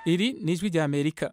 iri ni ijwi rya amerika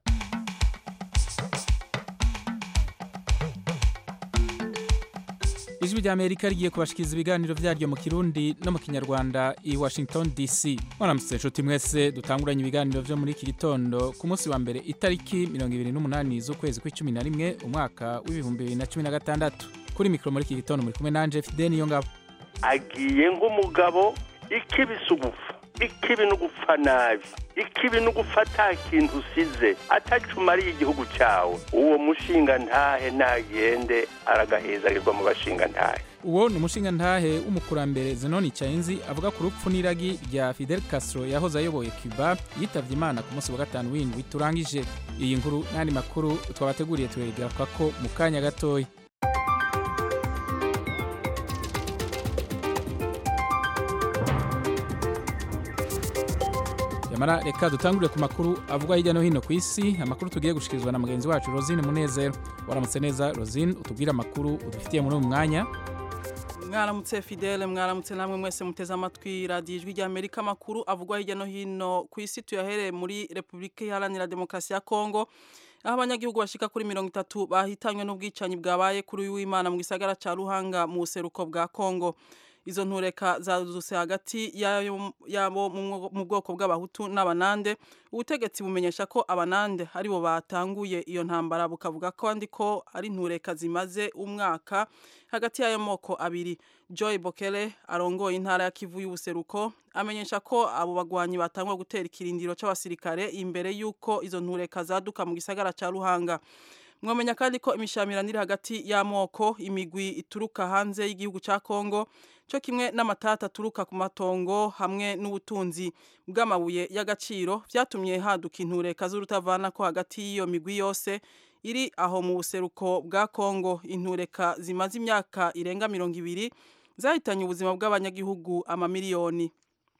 ijwi rya amerika rigiye kubashikiriza ibiganiro vyaryo mu kirundi no mu kinyarwanda i washington dc mwaramutse nshuti mwese dutanguranye ibiganiro vyo muri iki gitondo ku munsi wa mbere itariki 28 z'ukwezi kw'icumi na rimwe umwaka w'ibihumbi bibiri na cumi na gatandatu kuri mikoro muri iki gitondo muri kumwe nanje fideni iyo ngabo agiye nk'umugabo ikibisa ubufa ikibi no gupfa nabi ikibi no gupfa ata kintu usize atacumariye igihugu cyawe uwo mushinga ntahe nagende aragahezarirwa mu bashinga ntahe uwo ni umushinga ntahe w'umukurambere zenoni cayinzi avuga ku rupfu n'iragi rya fidel castro yahoze ayoboye cuba yitavye imana ku munsi wa gatanu w'indwi turangije iyi nkuru n'andi makuru twabateguriye turegerako ko mu kanya gatoya yamara reka dutangurire ku makuru avugwa hirya no hino ku isi amakuru tugiye gushikirizwa na mugenzi wacu rosine munezero waramutse neza rosine utubwire amakuru udufitiye muri uyu mwanya mwaramutse fidele mwaramutse namwe mwese muteze amatwi radiyo ijwi rya amerika amakuru avugwa hirya no hino ku isi tuyahereye muri repubulika iharanira demokarasi ya kongo aho abanyagihugu bashika kuri mirongo itatu bahitanywe n'ubwicanyi bwabaye kuri uyu w'imana mu gisagara ca ruhanga mu buseruko bwa kongo izo ntureka zadutse hagati yabo mu bwoko bw'abahutu n'abanande ubutegetsi bumenyesha ko abanande aribo batanguye iyo ntambara bukavuga kandi ko ari ntureka zimaze umwaka hagati y'ayo moko abiri joy bokele arongoye intara ya kivu y'ubuseruko amenyesha ko abo bagwanyi batangwa gutera ikirindiro c'abasirikare imbere y'uko izo ntureka zaduka mu gisagara ca ruhanga mwamenya kandi ko imishamirano iri hagati y'amoko imigwi ituruka hanze y'igihugu ca Kongo cyo kimwe n'amatata aturuka ku matongo hamwe n'ubutunzi bw'amabuye y'agaciro vyatumye haduka intureka z'urutavana ko hagati y'iyo migwi yose iri aho mu buseruko bwa Kongo intureka zimaze imyaka irenga mirongo ibiri zahitanye ubuzima bw'abanyagihugu amamiliyoni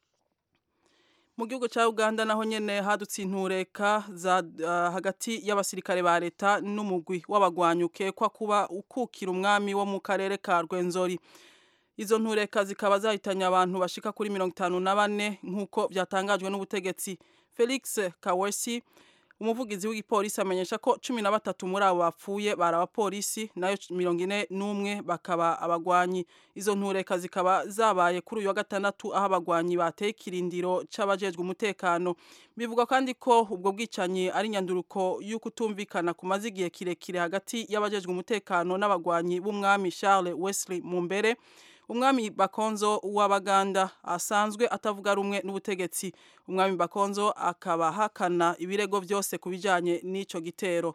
mu gihugu cya uganda naho nyene hadutse intureka za uh, hagati y'abasirikare ba leta n'umugwi w'abagwanyuke kwa kuba ukukira umwami wo mu karere ka rwenzori izo ntureka zikaba zahitanye abantu bashika kuri mirongo itanu na bane nk'uko byatangajwe n'ubutegetsi felix kawesi umuvugizi w'igipolisi amenyesha ko cumi na batatu muri abo bapfuye bari abapolisi nayo mirongo ine n'umwe bakaba abagwanyi izo ntureka zikaba zabaye kuri uyu wa gatandatu aho abagwanyi bateye ikirindiro c'abajejwe umutekano bivugwa kandi ko ubwo bwicanyi ari nyanduruko y'ukutumvikana kumaze igihe kirekire hagati y'abajejwe umutekano n'abagwanyi b'umwami Charles Wesley Mumbere umwami bakonzo w'abaganda asanzwe atavuga rumwe n'ubutegetsi umwami bakonzo akaba ahakana ibirego byose ku bijyanye n'icyo gitero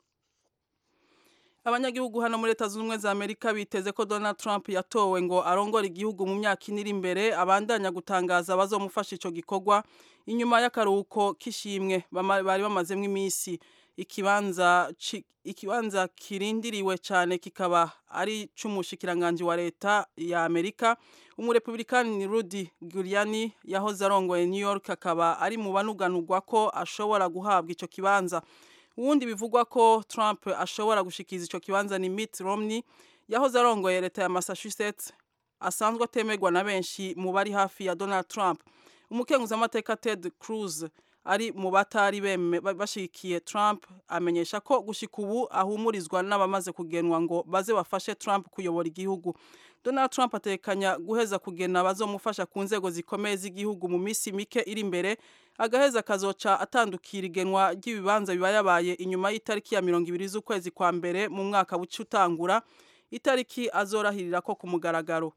abanyagihugu hano muri leta zunze ubumwe za amerika biteze ko donald trump yatowe ngo arongore igihugu mu myaka ine iri imbere abandanya gutangaza abazomufasha icyo gikorwa inyuma y'akaruhuko k'ishimwe bari bamazemo iminsi ikibanza ikibanza kirindiriwe cyane kikaba ari cy'umushikiranganji wa leta ya Amerika umurepublikani Rudy Giuliani yahoze arongoye New York akaba ari mu banuganurwa ko ashobora guhabwa ico kibanza uwundi bivugwa ko Trump ashobora gushikiza ico kibanza ni Mitt Romney yahoze arongoye leta ya Massachusetts asanzwe atemerwa na benshi mu bari hafi ya Donald Trump umukenguzamateka Ted Cruz ari mu batari bashigikiye Trump amenyesha ko gushika ubu ahumurizwa n'abamaze kugenwa ngo baze bafashe Trump kuyobora igihugu Donald Trump atekanya guheza kugena bazomufasha ku nzego zikomeye z'igihugu mu misi mike iri imbere agaheza kazoca atandukira igenwa ry'ibibanza biba yabaye inyuma y'itariki ya mirongo ibiri z'ukwezi kwa mbere mu mwaka buca utangura itariki azorahirira ko ku mugaragaro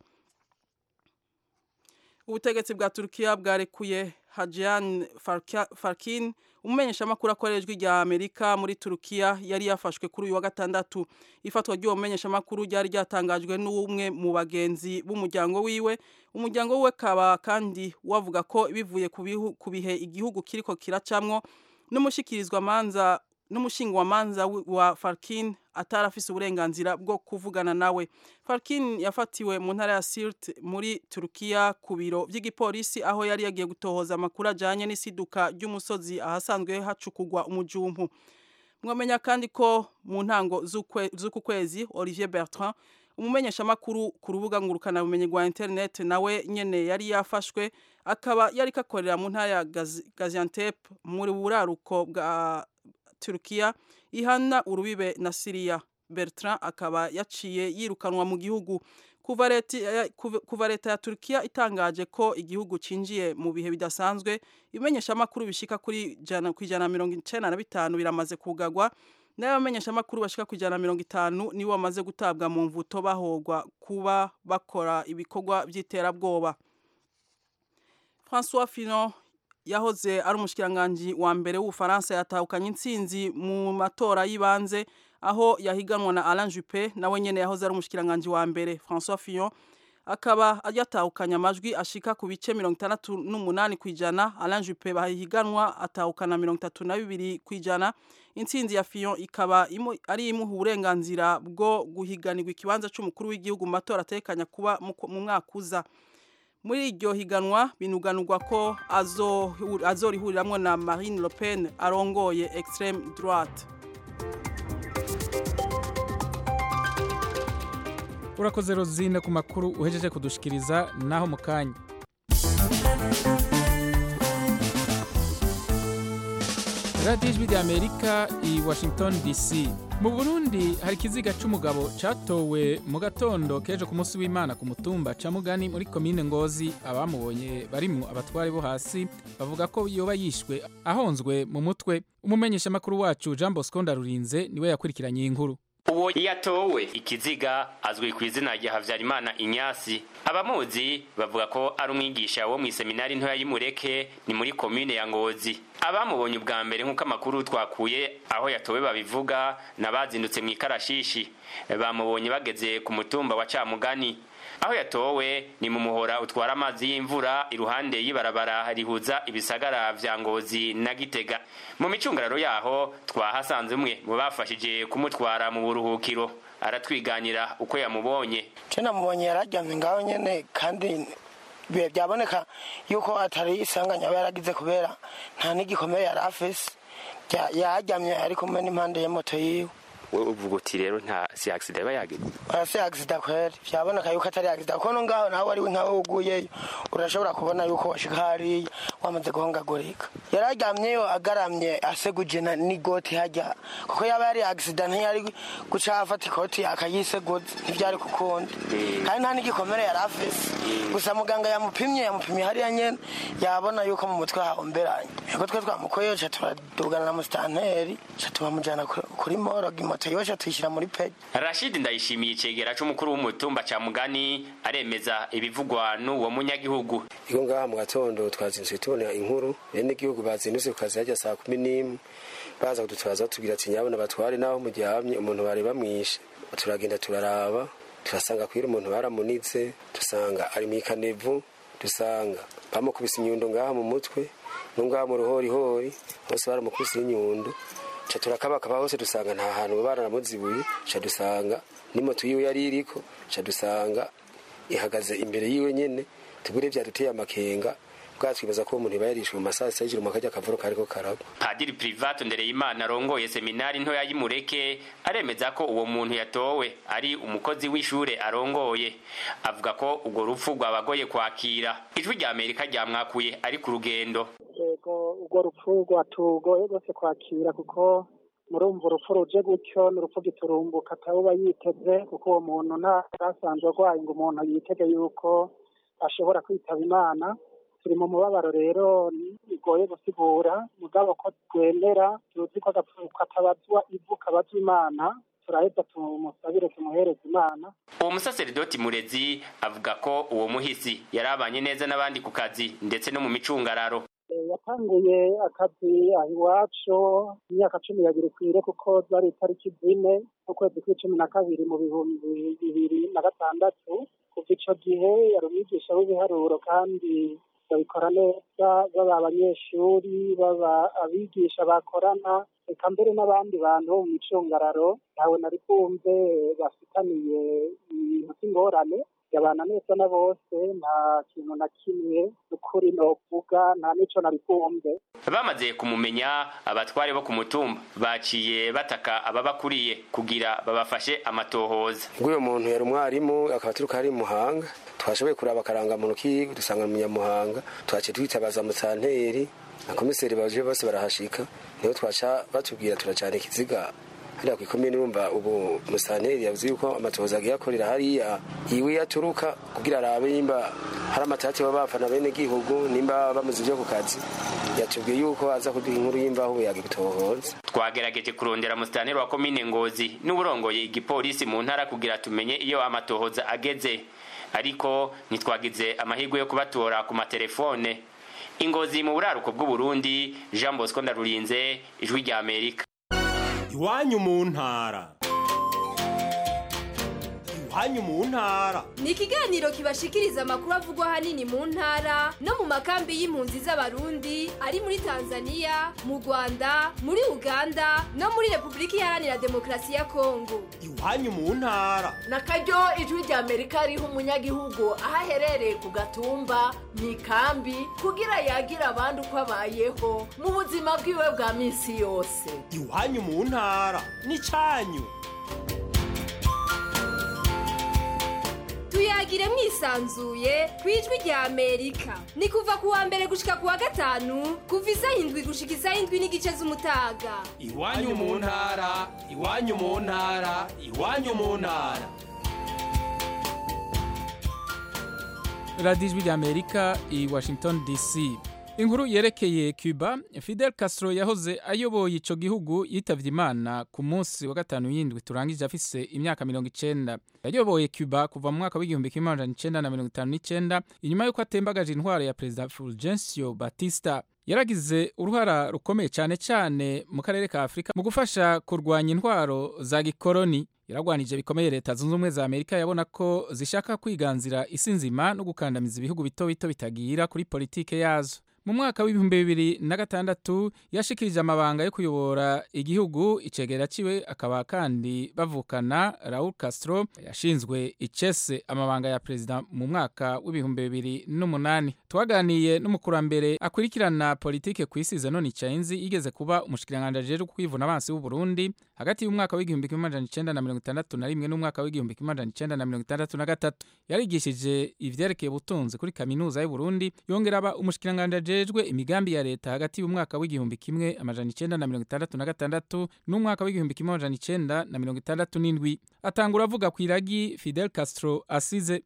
ubutegetsi bwa Turkiya bwarekuye Hajian Farkin umumenyeshamakuru akorera ijwi rya Amerika muri Turkiya yari yafashwe kuri uyu wa gatandatu ifatwa ry'uwo mumenyeshamakuru ryari ryatangajwe n'umwe mu bagenzi b'umuryango wiwe umuryango wiwe kaba kandi wavuga ko bivuye ku bihe igihugu kiriko kiracamwo n'umushikirizwa manza n'umushingwamanza wa Farkin atarafise uburenganzira bwo kuvugana nawe Farkin yafatiwe mu ntara ya Sirt muri Turkiya ku biro vy'igipolisi aho yari yagiye gutohoza amakuru ajanye n'isiduka ry'umusozi ahasanzwe hacukugwa umujumpu mwamenya kandi ko mu ntango z'uku kwezi Olivier Bertrand umumenyeshamakuru ku rubuga ngurukana bumenyi rwa internet nawe nyene yari yafashwe akaba yari kakorera mu ntara ya Gaziantep muri buraruko bwa Turkiya ihana urubibe na Syria Bertrand akaba yaciye yirukanwa mu gihugu kuva leta kuva leta ya Turkiya itangaje ko igihugu cinjiye mu bihe bidasanzwe imenyesha makuru bishika kuri jana ku ijana mirongo icenda na bitanu biramaze kugagwa n'abamenyesha makuru bashika ku ijana mirongo itanu nibo bamaze gutabwa mu mvuto bahogwa kuba bakora ibikorwa by'iterabwoba François Fillon yahoze ari umushikiranganji wa mbere w'Ufaransa yatahukanye intsinzi mu matora y'ibanze aho yahiganwa na Alain Juppé nawe nyene yahoze ari umushikiranganji wa mbere François Fillon akaba yatahukanye amajwi ashika ku bice mirongo itandatu n'umunani kw'ijana Alain Juppé bahiganwa atahukana mirongo itatu na bibiri kw'ijana intsinzi ya Fillon ikaba imu, ari imuha uburenganzira bwo guhiganirwa ikibanza c'umukuru w'igihugu mu matora atekanya kuba mu mwaka uza muri iryo higanwa binuganurwa ko azorihuriramwo na Marine Le Pen arongoye extreme droite urakoze rozine ku makuru uhejeje kudushikiriza naho mu kanya radiyo ijwi rya amerika i washington dc mu burundi hari ikiziga c'umugabo catowe mu gatondo kejo ku munsi w'imana ku mutumba ca mugani muri komine ngozi abamubonye barimwo abatware bo hasi bavuga ko yoba yishwe ahonzwe mu mutwe umumenyeshamakuru wacu jean bosco ndarurinze niwe yakurikiranye iyi nkuru uwo yatowe ikiziga azwi ku izina rya habyarimana inyasi abamuzi bavuga ko ari umwigisha wo mu iseminari ntoya y'imureke ni muri komine ya ngozi abamubonye ubwa mbere nk'uko amakuru twakuye aho yatowe babivuga n'abazindutse mu ikarashishi bamubonye bageze ku mutumba wa camugani aho yatowe ni mu muhora utwara amazi y'imvura iruhande y'ibarabara rihuza ibisagara vya ngozi na gitega mu micungararo yaho twahasanze umwe mu bafashije kumutwara mu buruhukiro aratwiganira uko yamubonye je namubonye yararyamye ngaho nyene kandi bihe byaboneka yuko atari isanganya aba yaragize kubera nta n'igikomere yari afise yaryamye ari kumwe n'impande ya moto yiwe wowe uvuga uti rero nta si accident yaba yagize arasi accident kweri byaboneka yuko atari accident kuko no ngaho nawe ari nkawe uguyeyo urashobora kubona yuko washika hariya wamaze guhongagurika yararyamyeyo agaramye aseguje n'igoti hajya kuko yaba yari accident ntiyari guca afata ikoti akayiseguza ntibyari kukundi kandi nta n'igikomere yari afise gusa muganga yamupimye yamupimye hariya nyene yabona yuko mu mutwe hahomberanye yego twe twamukoyeyo ca turadugana na musitanteri ca tubamujana kuri morogi moto yosha tuyishyira muri pegi rashid ndayishimiye icegera c'umukuru w'umutumba ca mugani aremeza ibivugwa n'uwo munyagihugu iko ngaha mu gatondo twazindutse tubona inkuru bene igihugu bazindutse ku kazi hajya saa kumi n'imwe baza kudutwaza batubwira ati nyabona batware naho muryamye umuntu bari bamwishe turagenda turaraba turasanga kwira umuntu baramunitse dusanga ari mu ikanevu dusanga bamukubise inyundo ngaha mu mutwe no ngaha mu ruhorihori hose baramukubise inyundo ca turakabakaba hose dusanga nta hantu baranamuzibuye ca dusanga n'imoto yiwe yari iriko ca dusanga ihagaze imbere yiwe nyene tubure vyaduteye amakenga bwatwibaza ko umuntu iba yarishwe mu masaha sita y'ijoro mu karya kavuro kariko karagwa padiri privato ndereyimana arongoye seminari ntoya y'imureke aremeza ko uwo muntu yatowe ari umukozi w'ishure arongoye avuga ko urwo rupfu rwabagoye kwakira ijwi rya amerika ryamwakuye ari ku rugendo yego urwo rupfu rwatugoye rwose kwakira kuko murumva urupfu ruje gutyo ni urupfu giturumbuka atawuba yiteze kuko uwo muntu ntasanzwe arwaye ngo umuntu yitege yuko ashobora kwitaba imana turi mu mubabaro rero bigoye gusigura mugabo ko twemera tuzi ko agapfu katabazwa ivu kabazwa imana turaheza tumusabire tumuhereze imana uwo musaseridoti murezi avuga ko uwo muhisi yari abanye neza n'abandi ku kazi ndetse no mu micungararo yatanguye akazi aho iwacu imyaka cumi yabiri kwire kuko zari itariki zine z'ukwezi kw'icumi na kabiri mu bihumbi bibiri na gatandatu kuva ico gihe yari umwigisha w'ibiharuro kandi babikora neza baba abanyeshuri baba abigisha bakorana reka mbere n'abandi bantu bo mu micungararo ntawe nari bwumve bafitaniye ibintu by'ingorane yabana neza na bose nta kintu na kimwe ukuri novuga nta n'ico nabivumve bamaze kumumenya abatware bo ku mutumba baciye bataka ababakuriye kugira babafashe amatohoza ubwo muntu yari umwarimu akaba turuka ari muhanga twashoboye kuraba akarangamuntu kiwe dusanga ni umunyamuhanga twaciye twitabaza musanteri na komiseri baje bose barahashika niho twaca batubwira turacana ikiziga hariya ku ikomine urumva ubu musanteri yavuze yuko amatohoza agiye akorera hariya iwe yaturuka kugira arabe nimba hari amatati baba bafana bene gihugu nimba bamuze ibyo ku kazi yatubwiye yuko aza kuduha inkuru y'imbaho yaga ibitohoza twagerageje kurondera musitanteri wa komine ngozi n'uburongoye igipolisi mu ntara kugira tumenye iyo amatohoza ageze ariko ntitwagize amahirwe yo kubatora ku matelefone ingozi mu buraruko bw'uburundi jean bosco ndarurinze ijwi rya amerika iwanyu mu ntara iwanyu mu ntara ni ikiganiro kibashikiriza amakuru avugwa ahanini mu ntara no mu makambi y'impunzi z'abarundi ari muri tanzania mu rwanda muri uganda no muri repubulika iharanira demokarasi ya kongo iwanyu mu ntara na karyo ijwi rya amerika riha umunyagihugu aho aherereye ku gatumba mu ikambi kugira yagira abandi uko abayeho mu buzima bwiwe bwa minsi yose iwanyu mu ntara n'icyanyu tuyagire mwisanzuye ku ijwi rya amerika ni kuva ku wa mbere gushika ku wa gatanu kuva isaha indwi gushika isaha indwi n'igice z'umutaga iwanyu mu ntara iwanyu mu ntara iwanyu mu ntara radiyo ijwi rya amerika i washington dc inkuru yerekeye cuba fidel castro yahoze ayoboye ico gihugu yitavye imana ku munsi wa gatanu y'indwi turangije afise imyaka mirongo icenda yayoboye cuba kuva mu mwaka w'igihumbi kimwe amajana icenda na mirongo itanu n'icenda inyuma y'uko atembagaje intwaro ya perezida fulgencio batista yaragize uruhara rukomeye cyane cyane mu karere ka afurika mu gufasha kurwanya intwaro za gikoroni yaragwanije bikomeye leta zunze ubumwe za amerika yabona ko zishaka kwiganzira isi nzima no gukandamiza ibihugu bito bito bitagira kuri politike yazo mu mwaka w'ibihumbi bibiri na gatandatu yashikirije amabanga yo kuyobora igihugu icegera ciwe akaba kandi bavukana Raul Castro yashinzwe icese amabanga ya perezida mu mwaka w'ibihumbi bibiri n'umunani twaganiye n'umukurambere akurikirana politike ku isi Zenoni Chainzi yigeze kuba umushikiranganje ajejwe kwivuna abansi w'u Burundi hagati y'umwaka w'igihumbi kimwe amajana icenda na mirongo itandatu na rimwe n'umwaka w'igihumbi kimwe amajana icenda na mirongo itandatu na gatatu yarigishije ivyerekeye ubutunzi kuri kaminuza y'u Burundi yongera aba umushikiranganje ajejwe imigambi ya leta hagati y'umwaka w'igihumbi kimwe amajana icenda na mirongo itandatu na gatandatu n'umwaka w'igihumbi kimwe amajana icenda na mirongo itandatu n'indwi atangura avuga ku iragi Fidel Castro asize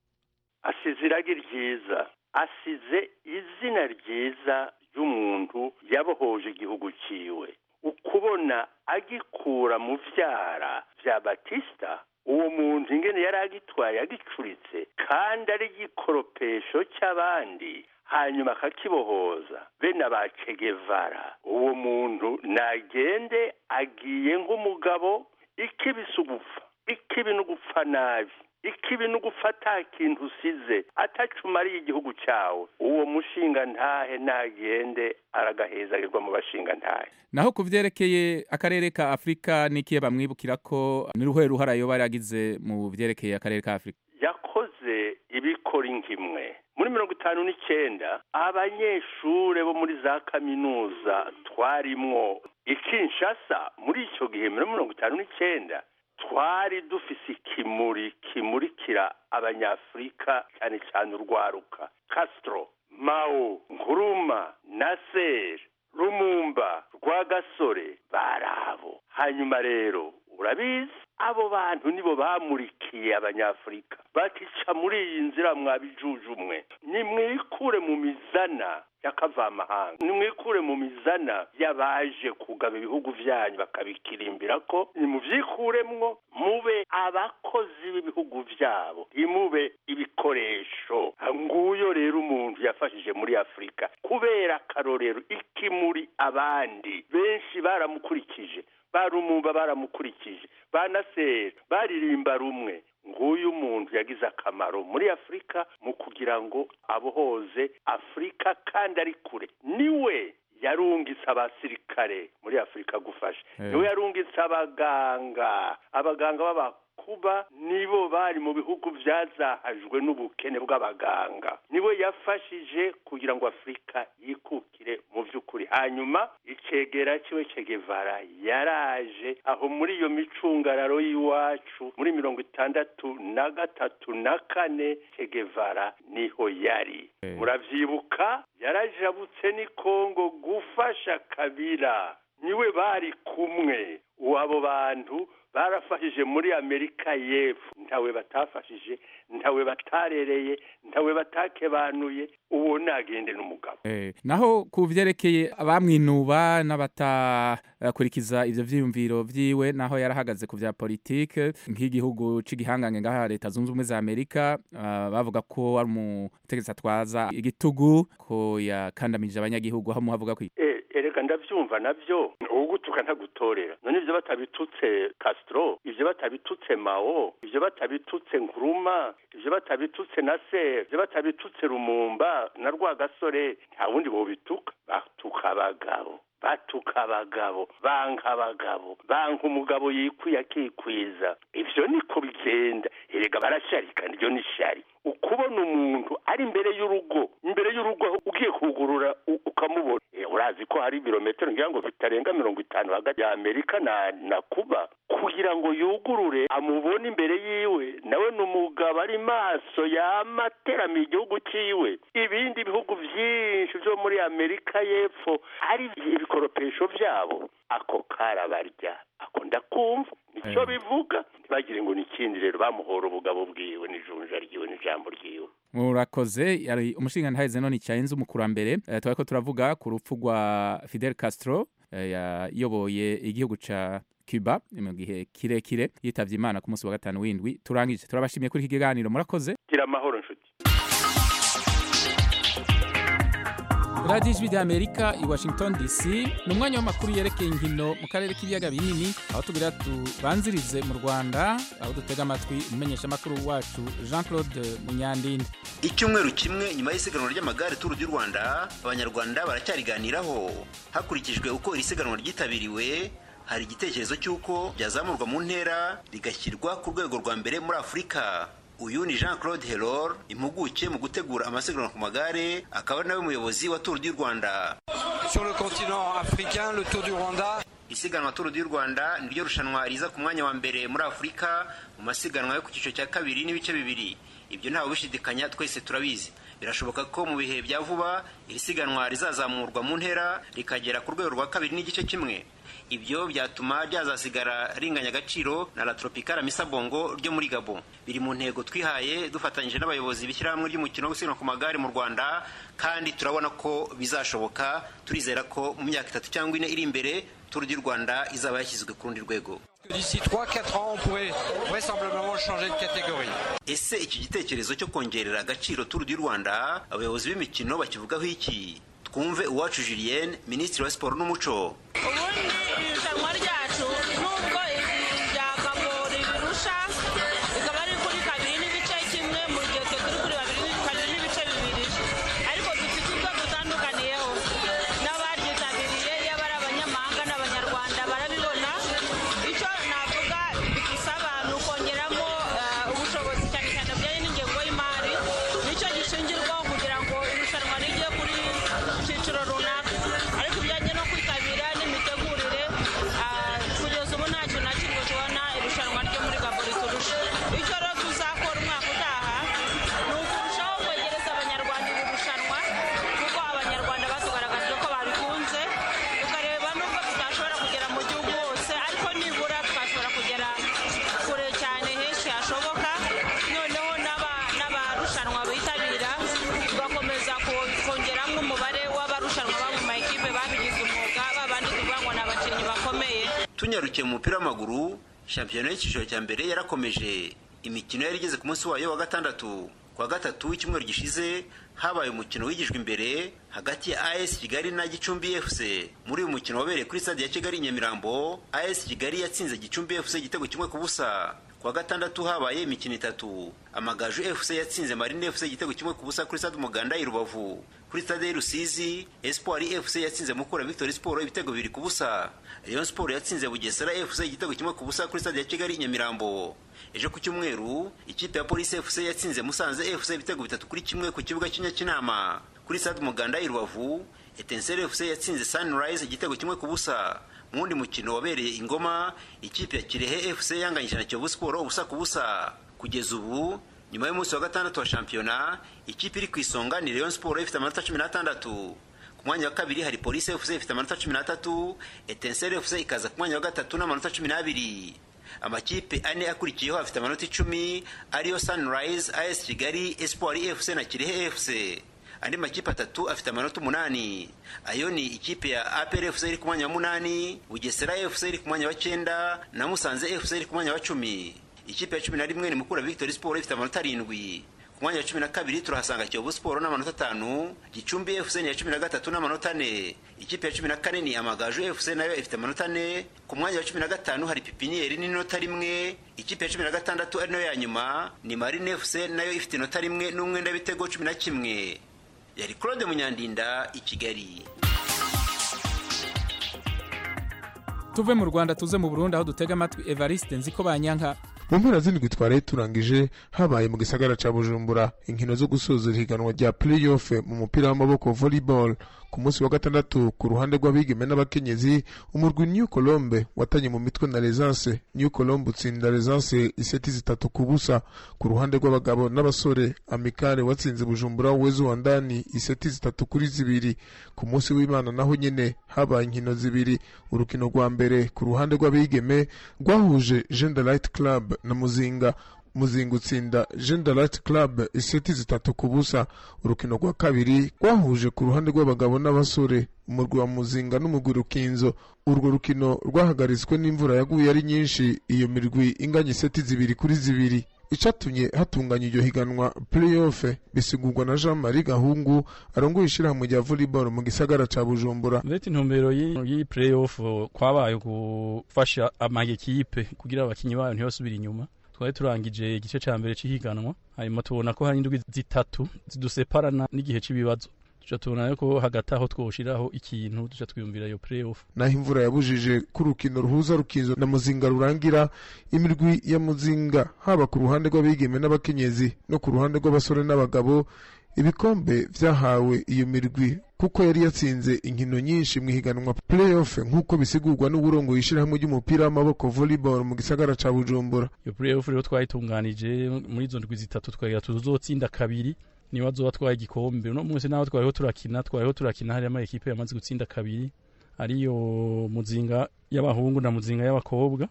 asize iragi ryiza asize izina ryiza ry'umuntu yabohoje igihugu ciwe ukubona agikura mu vyara vya batista uwo muntu ingene yari agitwaye agicuritse kandi ari igikoropesho cy'abandi hanyuma akakibohoza bene abacegevara uwo muntu nagende agiye nk'umugabo ikibise ugupfa ikibi no gupfa nabi ikibi no gufata kintu usize atacumariye igihugu cyawe uwo mushinga ntahe nagende aragahezagirwa mu bashinga ntahe naho ku vyerekeye akarere ka afurika n'ikihe bamwibukira ko ni ruhe ruhara yoba yaragize mu vyerekeye akarere ka afurika yakoze ibikora inkimwe muri mirongo itanu n'icyenda abanyeshure bo muri za kaminuza twarimwo ikinshasa muri icyo gihe muri mirongo itanu n'icyenda twari dufise ikimuri kimurikira abanyafurika cyane cyane urwaruka castro mao nkuruma nasser rumumba rwagasore barabo hanyuma rero urabizi abo bantu nibo bamurikiye abanyafurika batica muri iyi nzira mwabijujumwe nimwikure mu mizana y'akavamahanga nimwikure mu mizana y'abaje kugaba ibihugu byanyu bakabikirimbira ko nimuvyikuremwo mube abakozi b'ibihugu vyabo ntimube ibikoresho nguyo rero umuntu yafashije muri afurika kubera akarorero ikimuri abandi benshi baramukurikije barumumba baramukurikije banasera baririmba rumwe nguyu umuntu yagize akamaro muri afurika mu kugira ngo abohoze afurika kandi ari kure niwe yarungitse abasirikare muri afurika gufasha niwe yarungitse abaganga abaganga kuba nibo bari mu bihugu byazahajwe n'ubukene bw'abaganga niwe yafashije kugira ngo afurika yikukire mu by'ukuri hanyuma icegera kiwe cegevara yaraje aho muri iyo micungararo y'iwacu muri mirongo itandatu na gatatu na kane cegevara niho yari murabyibuka yarajabutse ni kongo gufasha kabira niwe bari kumwe abo bantu barafashije muri amerika y'epfo ntawe batafashije ntawe batarereye ntawe batakebanuye uwo nagende n'umugabo naho ku byerekeye abamwinuba n'abatakurikiza ibyo byiyumviro byiwe naho yarahagaze ku bya politike nk'igihugu cy'igihangange ngaha leta zunze ubumwe za amerika bavuga ko ari umutegetsi atwaza igitugu ko yakandamije abanyagihugu aho muhavuga ko erega ndabyumva nabyo ugutuka ntagutorera none ibyo batabitutse Castro ibyo batabitutse Mao ibyo batabitutse Nkuruma ibyo batabitutse na se ibyo batabitutse Rumumba na Rwagasore nta wundi bobituka batuka abagabo batuka abagabo banka abagabo banka umugabo yikwiye akikwiza ibyo niko bigenda erega barasharika niryo ni shari ukubona umuntu ari imbere y'urugo imbere y'urugo ugiye kugurura ukamubona urazi ko hari ibirometero ngira ngo bitarenga mirongo itanu hagati ya amerika na na kuba kugira ngo yugurure amubone imbere yiwe nawe ni umugabo ari maso yamateramiye igihugu cyiwe ibindi bihugu byinshi byo muri amerika y'epfo hari ibikoropesho byabo ako karabarya ako ndakumva nicyo bivuga ntibagire ngo ni ikindi rero bamuhora ubugabo bwiwe n'ijunja ryiwe n'ijambo ryiwe murakoze yari umushinga ntaheze none cyayenze umukurambere twari ko turavuga ku rupfu rwa Fidel Castro yayoboye igihugu ca Cuba mu gihe kirekire yitavye Imana ku munsi wa gatanu w'indwi turangije turabashimiye kuri iki kiganiro murakoze gira amahoro nshuti radiyo ijwi ry'amerika i washington dc ni umwanya w'amakuru yerekeye inkino mu karere k'ibiyaga binini aho tugira tubanzirize mu rwanda aho dutega amatwi umumenyeshamakuru wacu jean claude munyandinde icyumweru kimwe nyuma y'isiganwa ry'amagare turu du rwanda abanyarwanda baracyariganiraho hakurikijwe uko iri siganwa ryitabiriwe hari igitekerezo cy'uko byazamurwa mu ntera rigashyirwa ku rwego rwa mbere muri afurika uyu ni jean claude heror impuguke mu gutegura amasiganwa ku magare akaba ari nawe muyobozi wa tour du rwanda sur le continent africain le tour du rwanda isiganwa tour du rwanda niryo rushanwa riza ku mwanya wa mbere muri afurika mu masiganwa yo ku cyiciro cya kabiri n'ibice bibiri ibyo ntawe ubishidikanya twese turabizi birashoboka ko mu bihe bya vuba iri siganwa rizazamurwa mu ntera rikagera ku rwego rwa kabiri n'igice kimwe ibyo byatuma ryazasigara ringanya agaciro na la tropicale misabongo ryo muri gabo biri mu ntego twihaye dufatanyije n'abayobozi b'ishyirahamwe ry'umukino wo gusiganwa ku magare mu rwanda kandi turabona ko bizashoboka turizera ko mu myaka itatu cyangwa ine iri imbere turu du rwanda izaba yashyizwe ku rundi rwego D'ici 3-4 ans, on pourrait vraisemblablement changer de catégorie. ese iki gitekerezo cyo kongerera agaciro turu du rwanda abayobozi b'imikino bakivugaho iki twumve uwacu julienne minisitiri wa siporo n'umuco ubundi irushanwa ryacu nubwo irya kagori birusha rikaba riri kuri kabiri n'ibice kimwe mu gihe twe turi kuri babiri kabiri n'ibice bibiri ariko dufite ubwo dutandukaniyeho n'abaryitabiriye yaba ari abanyamahanga n'abanyarwanda barabibona icyo navuga bidusaba ni ukongeramo eh, ubushobozi cyane cyane bujyanye n'ingengo y'imari nicyo gishingirwaho kugira ngo irushanwa rijye kuri cyiciro runaka ariko ibijyanye no kwitabira n'imitegurire ah, kugeza ubu nta kintu na kimwe tubona irushanwa ryo muri gabo riturusha icyo rero tuzakora umwaka utaha ni ukurushaho kwegereza abanyarwanda iri rushanwa kuko abanyarwanda batugaragaje ko babikunze tukareba nubwo tutashobora kugera mu gihugu hose ariko nibura twashobora kugera kure cyane henshi hashoboka noneho n'aba- n'abarushanwa bitabira tugakomeza ko- kongeramo umubare w'abarushanwa baba mu makipe babigize umwuga babandi tuvuga ngo ni abakinnyi bakomeye tunyarukiye mu mupira w'amaguru shampiyona y'icyiciro cya mbere yarakomeje imikino yari igeze ku munsi wayo wa gatandatu ku wa gatatu w'icyumweru gishize habaye umukino wigijwe imbere hagati ya as kigali na gicumbi fc muri uyu mukino wabereye kuri stade ya kigali i nyamirambo as kigali yatsinze gicumbi fc igitego kimwe ku busa ku wa gatandatu habaye imikino itatu amagaju fc yatsinze marine fc igitego kimwe ku busa kuri stade umuganda i rubavu kuri stade y'i rusizi espoir fc yatsinze mukura victory sport ibitego bibiri ku busa rayon sport yatsinze bugesera fc igitego kimwe ku busa kuri stade ya kigali i nyamirambo ejo ku cyumweru ikipe ya polisi fc yatsinze musanze fc ibitego bitatu kuri kimwe ku kibuga cy'inyakinama kuri stade umuganda i rubavu etenseri fc yatsinze sunrise igitego kimwe ku busa mu wundi mukino wabereye ingoma ikipe ya kirehe fc yanganyije na kiyovu siporo ubusa ku busa kugeza ubu nyuma y'umunsi wa gatandatu wa shampiyona ikipe iri ku isonga ni rayon siporo ifite amanota cumi n'atandatu ku mwanya wa kabiri hari polisi fc ifite amanota cumi n'atatu etenseri fc ikaza ku mwanya wa gatatu n'amanota cumi n'abiri amakipe ane akurikiyeho afite amanota icumi ariyo sunrise as kigali espoir fc na kirehe fc andi makipe atatu afite amanota umunani ayo ni ikipe ya apr fc iri ku mwanya wa munani bugesera fc iri ku mwanya wa cyenda na musanze fc iri ku mwanya wa cumi ikipe ya cumi na rimwe ni mukura victory sport ifite amanota arindwi ku mwanya wa cumi na kabiri turahasanga kiyovu siporo n'amanota atanu gicumbi fc ni iya cumi na gatatu n'amanota ane ikipe ya cumi na kane ni amagaju fc nayo ifite amanota ane ku mwanya wa cumi na gatanu hari pipiniyeri n'inota rimwe ikipe ya cumi na gatandatu ari nayo ya nyuma ni marine fc nayo ifite inota rimwe n'umwenda w'ibitego cumi na kimwe yari claude munyandinda i kigali tuve mu rwanda tuze mu burundi aho dutega amatwi evariste nziko banyanka mu mpera z'indwi twari turangije habaye mu gisagara ca bujumbura inkino zo gusoza ihiganwa rya playoff mu mupira w'amaboko volleyball ku munsi wa gatandatu ku ruhande rw'abigeme n'abakenyezi umurwi new colombe watanye mu mitwe na resance new colombe utsinda resance iseti zitatu ku busa ku ruhande rw'abagabo n'abasore amikare watsinze bujumbura wezo wa ndani iseti zitatu kuri zibiri ku munsi w'imana naho nyene habaye inkino zibiri urukino rwa mbere ku ruhande rw'abigeme rwahuje gender light club na muzinga muzinga utsinda gender light club iseti zitatu ku busa urukino rwa kabiri rwahuje ku ruhande rw'abagabo n'abasore umurwi wa muzinga n'umugwi rukinzo urwo rukino rwahagaritswe n'imvura yaguye ari nyinshi iyo mirwi inganya iseti zibiri kuri zibiri icatumye hatunganya iryo higanwa playoff bisigurwa na jean marie gahungu arongoye ishirahamwe rya volleyball mu gisagara ca bujumbura leta intumbero y'iyi playoff kwabaye gufasha amayekipe kugira abakinyi bayo ntibasubire inyuma twari turangije igice ca mbere c'ihiganwa hanyuma tubona ko hari indwi zitatu ziduseparana n'igihe c'ibibazo tuca tubona ko hagati aho twoshiraho ikintu tuca twiyumvira iyo playoff naho imvura yabujije ko urukino ruhuza rukinzo na muzinga rurangira imirwi ya muzinga haba ku ruhande rw'abigeme n'abakenyezi no ku ruhande rw'abasore n'abagabo ibikombe vyahawe iyo mirwi kuko yari yatsinze inkino nyinshi mu ihiganwa playoff nk'uko bisigurwa n'uburongo yishirahamwe ry'umupira w'amaboko volleyball mu gisagara ca bujumbura iyo playoff rero twayitunganije muri izo ndwi zitatu twagira tuzotsinda kabiri niba azoba twaye igikombe uno munsi naho twariho turakina twariho turakina hariya amakipe yamaze gutsinda kabiri ariyo muzinga y'abahungu na muzinga y'abakobwa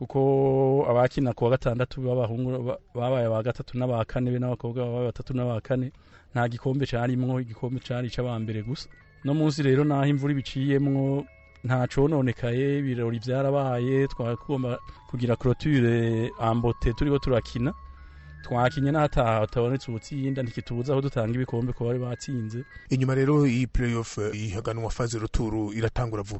kuko abakina ku wa gatandatu b'abahungu babaye aba gatatu n'aba kane be n'abakobwa babaye batatu n'aba kane nta gikombe carimwo igikombe cari c'abambere gusa no munsi rero naho imvura ibiciyemwo nta cononekaye ibirori vyarabaye twagomba kugira clôture ambote turiko turakina twakinye n'ahataha hatabonetse ubutsinda ntikitubuza aho dutanga ibikombe ku bari batsinze inyuma rero iyi playoff ihaganwa faze ruturu iratangura vuba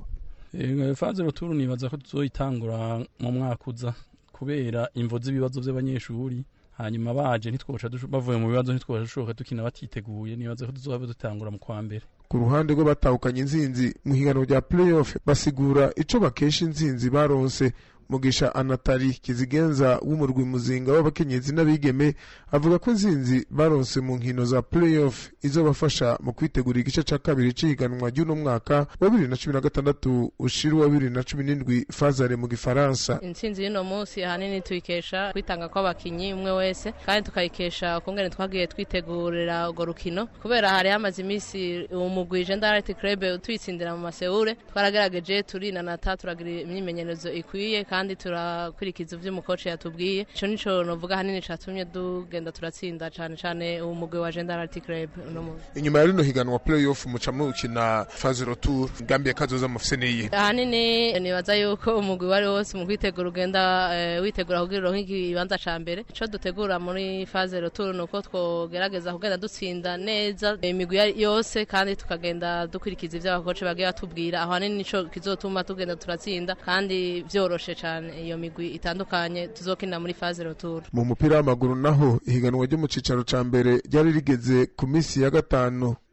faze ruturu nibaza ko tuzoyitangura mu mwaka uza kubera imvo z'ibibazo by'abanyeshuri hanyuma baje ntitwosha bavuye mu bibazo ntitwosha dushoboka dukina batiteguye nibaza ko tuzohava dutangura mu kwa mbere ku ruhande rw'abatahukanye inzinzi mu higanwa rya playoff basigura ico bakesha inzinzi baronse mugisha anatari kizigenza w'umurwi muzinga w'abakenyezi n'abigeme avuga ko inzinzi baronse mu nkino za playoff izobafasha mu kwitegura igice ca kabiri c'ihiganwa ry'uno mwaka wa bibiri na cumi na gatandatu ushira wa bibiri na cumi n'indwi fazare mu gifaransa intsinzi y'uno munsi ahanini tuyikesha kwitanga kw'abakinyi umwe wese kandi tukayikesha ukungene twagiye twitegurira urwo rukino kubera hari hamaze iminsi umugwi gendarate club tuyitsindira mu maseure twaragerageje turinanata turagira imyimenyerezo ikwiye kandi turakurikiza ivyo umukoci yatubwiye ico nico novuga hanini catumye tugenda turatsinda cane cane umugwi wa gendarate club uno munsi inyuma ya rino higanwa playoff muca mukina faze retour ngambi kazoza mufise niyi ahanini nibaza yuko umugwi wari wose mu kwitegura ugenda uh, witegura kugira uronke ikibanza ca mbere ico dutegura muri faze retour nuko twogerageza kugenda dutsinda neza imigwi yose kandi tukagenda dukurikiza ivyo abakoci bagiye batubwira aho hanini nico kizotuma tugenda turatsinda kandi vyoroshe cane iyo migwi itandukanye tuzokinira muri faze retour mu mupira w'amaguru naho ihiganwa ryo mu cicaro ca mbere ryari rigeze ku minsi ya gatanu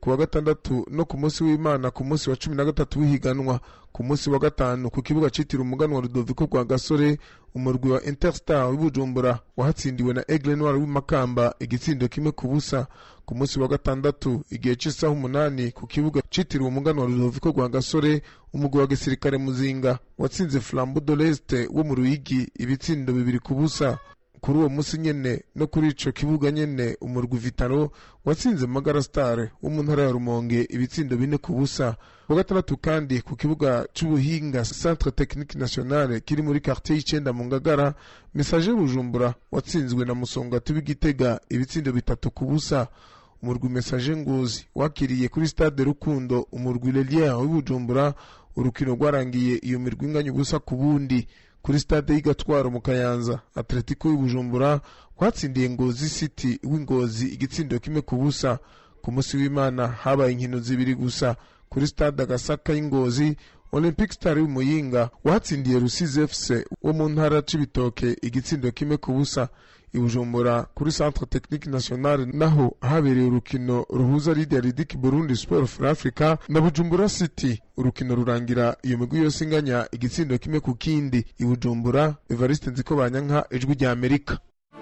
ku wa gatandatu no ku munsi w'imana ku munsi wa cumi na gatatu w'ihiganwa ku munsi wa gatanu ku kibuga citiriwe umuganwa rudoviko rwa gasore umurwi wa interstar w'ibujumbura wahatsindiwe na aigle noir w'imakamba igitsindo kimwe ku busa ku munsi wa gatandatu igihe cy'isaha umunani ku kibuga citiriwe umuganwa rudoviko rwa gasore umugwi wa gisirikare muzinga watsinze flambo de leste wo mu ruyigi ibitsindo bibiri ku busa kuri uwo munsi nyene no kuri ico kibuga nyene umurwi vitaro watsinze magara star wo mu ntara ya rumonge ibitsindo bine ku busa wa gatandatu kandi ku kibuga c'ubuhinga centre technique nationale kiri muri quartier y'icenda mu ngagara message bujumbura watsinzwe na musongati w'igitega ibitsindo bitatu ku busa umurwi message ngozi wakiriye kuri stade rukundo umurwi lelier w'ibujumbura urukino rwarangiye iyo mirwi inganya ubusa ku bundi kuri stade y'igatwaro mu kayanza atletico y'ubujumbura watsindiye ngozi city w'ingozi igitsindo kimwe ku busa ku munsi w'imana habaye inkino zibiri gusa kuri stade agasaka y'ingozi olympic star y'umuyinga watsindiye rusizi fc wo mu ntara c'ibitoke igitsindo kimwe ku busa ibujumbura kuri centre technique nationale naho habereye urukino ruhuza lidia ridiki burundi sport for africa na bujumbura city urukino rurangira iyo migwi yose inganya igitsindo kimwe ku kindi ibujumbura evariste nziko banyanka ijwi rya amerika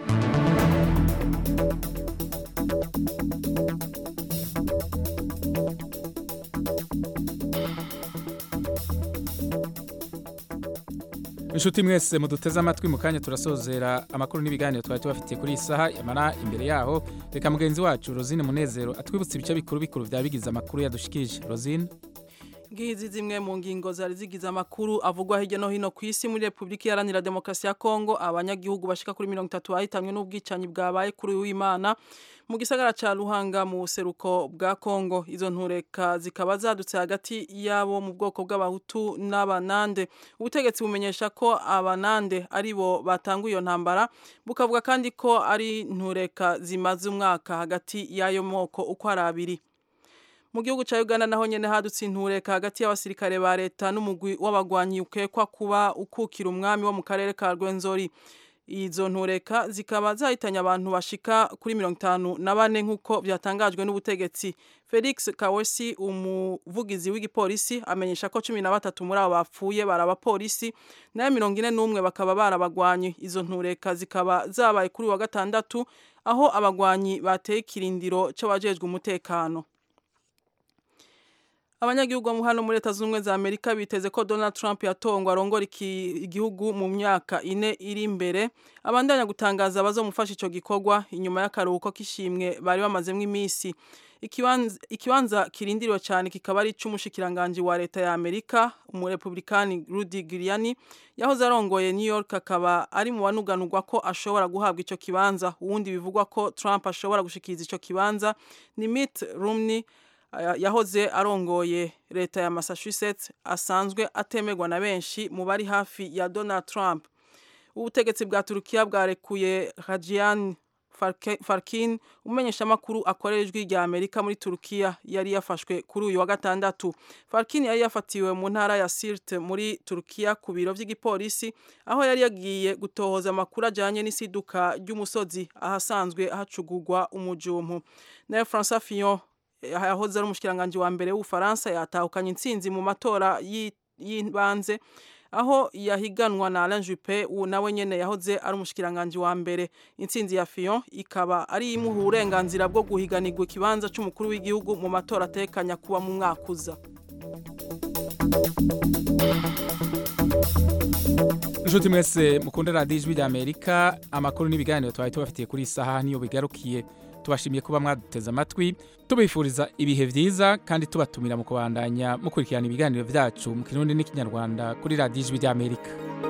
inshuti mwese muduteze amatwi mu kanya turasozera amakuru n'ibiganiro twari tubafitiye kuri iyi saha yamara imbere yaho reka mugenzi wacu rosine munezero atwibutse ibice bikuru bikuru byaba bigize amakuru yadushikije rosine ngizi zimwe mu ngingo zari zigize amakuru avugwa hirya no hino ku isi muri repubulika iharanira demokarasi ya kongo abanyagihugu bashika kuri mirongo itatu bahitanwe n'ubwicanyi bwabaye kuri w'imana mu gisagara ca Ruhanga mu buseruko bwa Kongo izo ntureka zikaba zadutse hagati yabo mu bwoko bw'abahutu n'abanande ubutegetsi bumenyesha ko abanande ari bo batanga iyo ntambara bukavuga kandi ko ari ntureka zimaze umwaka hagati y'ayo moko uko ari abiri mu gihugu cya Uganda naho nyene hadutse intureka hagati y'abasirikare ba leta n'umugwi w'abagwanyi ukekwa kuba ukukira umwami wo mu karere ka Rwenzori izo ntureka zikaba zahitanye abantu bashika kuri mirongo itanu na bane nk'uko byatangajwe n'ubutegetsi felix kawesi umuvugizi w'igipolisi amenyesha ko cumi na batatu muri abo bapfuye bari abapolisi nayo mirongo ine n'umwe bakaba barabagwanyi izo ntureka zikaba zabaye kuri wa gatandatu aho abagwanyi bateye ikirindiro c'abajejwe umutekano abanyagihugu bo hano muri leta z'ubumwe za amerika biteze ko donald trump yatongwa arongora igihugu mu myaka ine iri imbere abandanya gutangaza abazomufasha ico gikorwa inyuma y'akaruhuko k'ishimwe bari bamazemwo iminsi ikibanza kirindiriwe cyane kikaba ari ic'umushikiranganji wa leta ya amerika umurepublikani rudy giuliani yahoze arongoye new york akaba ari mu banuganurwa ko ashobora guhabwa ico kibanza uwundi bivugwa ko trump ashobora gushikiriza ico kibanza ni mitt romney yahoze arongoye leta ya Massachusetts asanzwe atemerwa na benshi mu bari hafi ya Donald Trump ubutegetsi bwa Turukiya bwarekuye Hajian Farkin umenyesha makuru akorera ijwi rya Amerika muri Turukiya yari yafashwe kuri uyu wa gatandatu Farkin yari yafatiwe mu ntara ya Sirte muri Turukiya ku biro by'igipolisi aho yari yagiye gutohoza amakuru ajanye n'isiduka ry'umusozi ahasanzwe hacugurwa umujumpu nayo François Fillon yahoze ari umushikiranganji wa mbere w'ubufaransa yatahukanye intsinzi mu matora y'ibanze aho yahiganwa na Alain Juppé uwo nawe nyene yahoze ari umushikiranganji wa mbere intsinzi ya Fillon ikaba ari imuha uburenganzira bwo guhiganirwa ikibanza c'umukuru w'igihugu mu matora atekanya kuba mu mwaka uza inshuti mwese mukunda radiyo ijwi rya amerika amakuru n'ibiganiro twari tubafitiye kuri iyi saha niyo bigarukiye tubashimiye kuba mwaduteze amatwi tubifuriza ibihe byiza kandi tubatumira mu kubandanya mukurikirana ibiganiro byacu mu kirundi n'ikinyarwanda kuri radiyo ijwi ry'amerika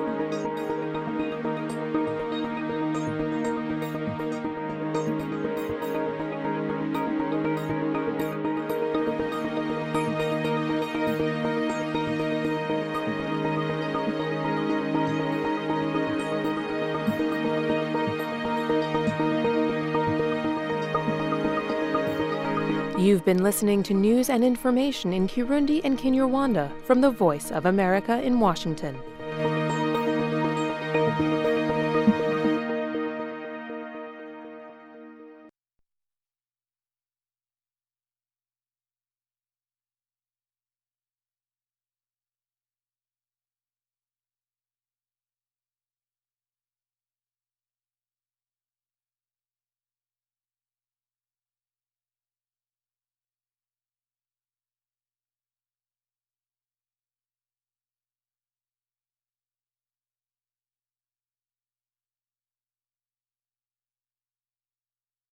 You've been listening to news and information in Kirundi and Kinyarwanda from the Voice of America in Washington.